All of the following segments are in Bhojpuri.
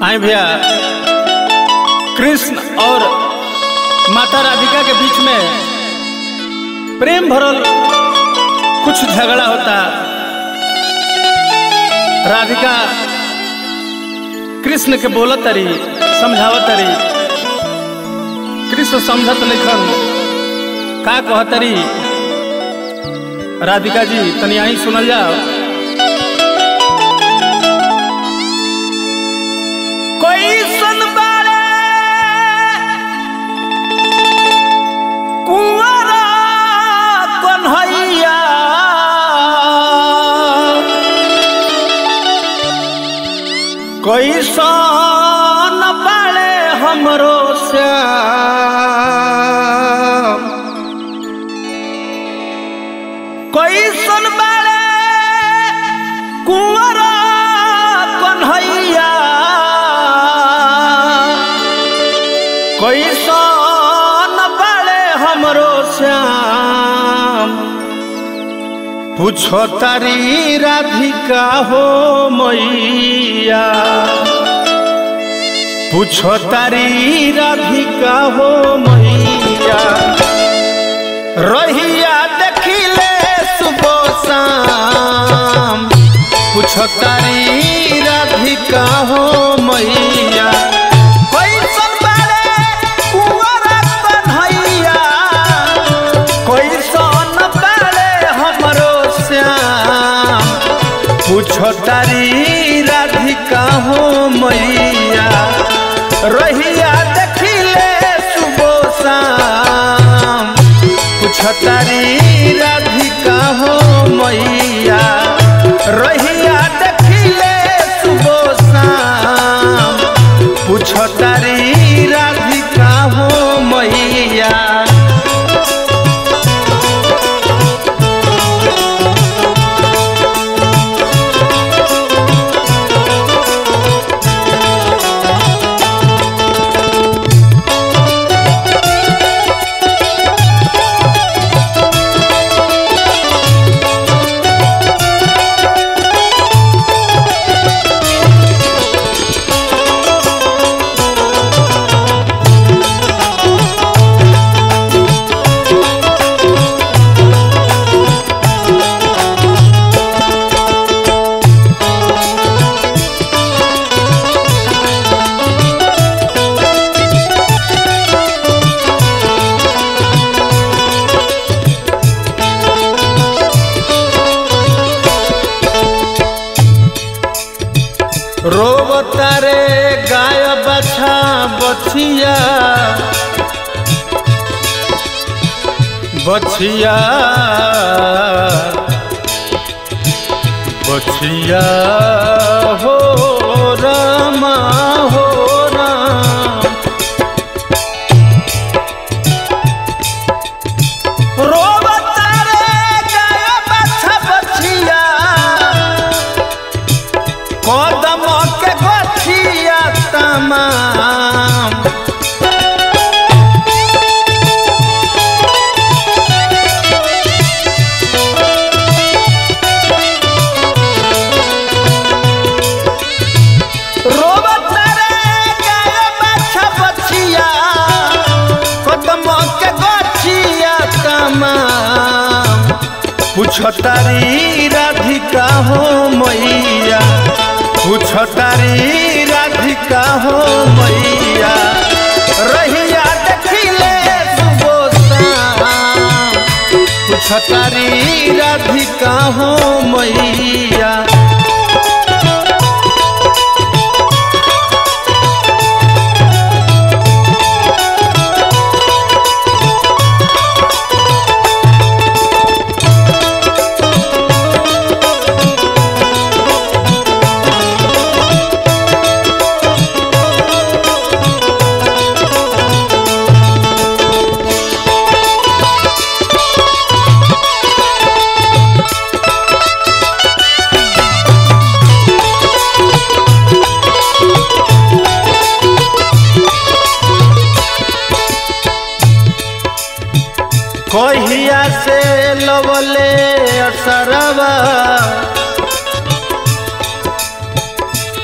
आए भैया कृष्ण और माता राधिका के बीच में प्रेम भरल कुछ झगड़ा होता राधिका कृष्ण के बोलत तरी समझावत तरी कृष्ण समझत लिखन का कहतरी राधिका जी तनी आई सुनल जाओ कोई सुन बारे कुंवरा कन्हैया कोई सन बाले हमरो श्याम कोई सुन बाले कुंवरा कन्हैया कोई सन बाले हमरो श्याम पूछो तारी राधिका हो मैया पूछो तारी राधिका हो मैया रहिया देखिले सुबह शाम पूछो तारी राधिका हो मैया कोई सन बारे कुंवरा कन्हैया कोई सन बारे हमरो श्याम पूछो तारी राधिका हो मैया रहिया देखिले सुबह शाम पूछो तारी राधिका हो मैया रहिया देखिले सुबह शाम पूछो तारी राधिका हो मैया रोबतारे गाय बछा बछिया बछिया बछिया हो रामा हो राम रोबतारे गाय बछा बछिया कदम के गठिया तमाम रोबत रे गाय बाछा बछिया कदम के गठिया तमाम पूछतारी राधिका हो मैया पूछतारी राधिका हो मैया रहिया देखिले सुबोसाम पूछतारी राधिका हो मैया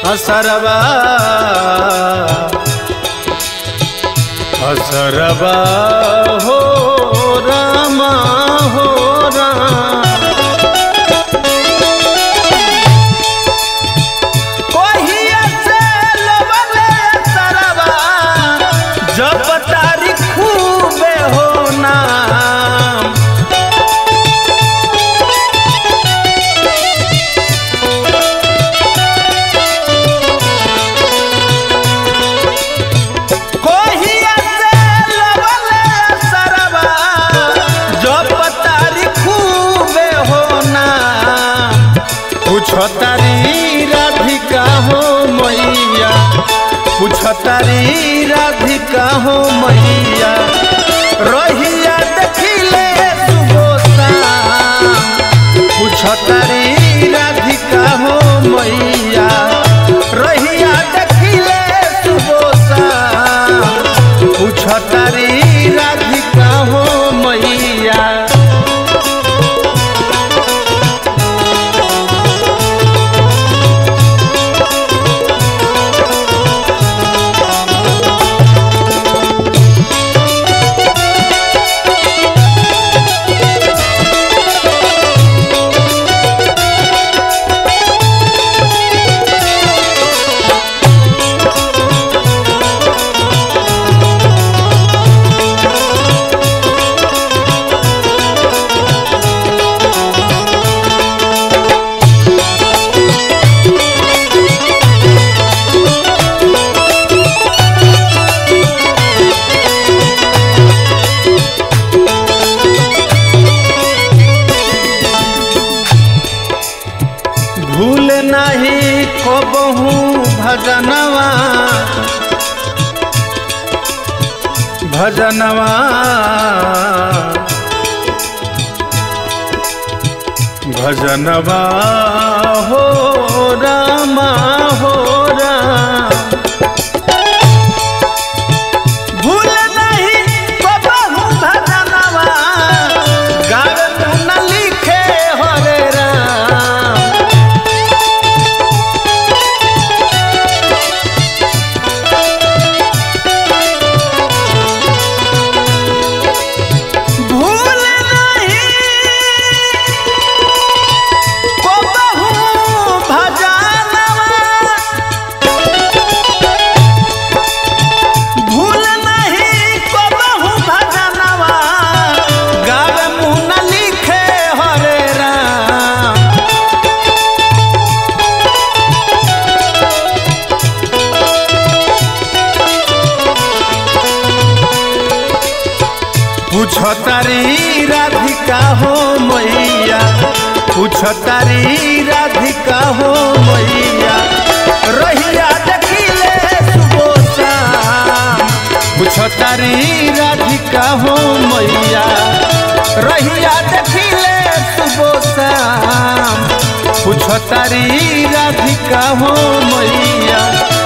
असरबा असरबा हो रामा हो राम कोहिया से लबले असरबा जब तारीख खूबे हो नाम कोहिया से लबले असरबा जब तारीख खूबे हो नाम पूछो तारी राधिका हो मैया पूछो तारी राधिका हो मैया रहिया देखिले सुबोसा पूछो तारी राधिका हो मैया रहिया देखिले सुबोसा पूछो तारी राधिका हो मैया भूल नहीं कबहू भजनवा भजनवा भजनवा हो रामा हो राम भूल नहीं कबहू भजनवा गावे न लिखे हरे राम भूल नहीं कबहू भजनवा भूल नहीं कबहू भजनवा गावे मुँह न लिखे हरे राम पूछो तारी राधिका हो मैया पूछो तारी राधिका हो मैया रहिया देखिले सुबोसा पूछो तारी राधिका हो मैया रहिया देखिले सुबोसा पूछो तारी राधिका हो मैया